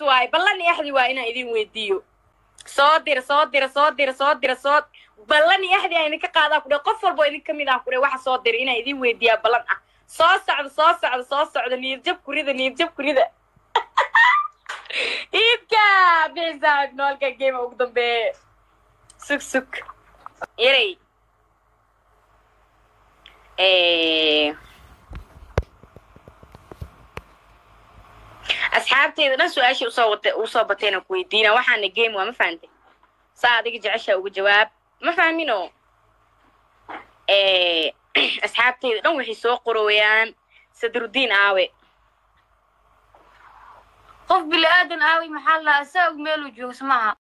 waaye ballan iyo axdi waa inaan idin weydiiyo soo dira soo dira soo dira soo dira soo ballan iyo axdi aan idinka qaadaa ku dhe qof walbo idin kamid ah ku dhe waxa soo dira inaan idin weydiiyaa ballan ah soo socda soo socda soo socda niyadjab kurida niyadjab kurida iibka bixi saaxib noolka game ugu dambeeye sug sug yaray asxaabteyda dhan su-aashii usoo wata usoo batayna ku weydiina waxaana game waa ma fahantay saa adiga jeceshaa uga jawaab ma fahmino asxaabteyda dhan waxay soo qorooyaan sadrudiin aawe qof bili aadan aawi maxaa la asaa og meeluu joogo samaha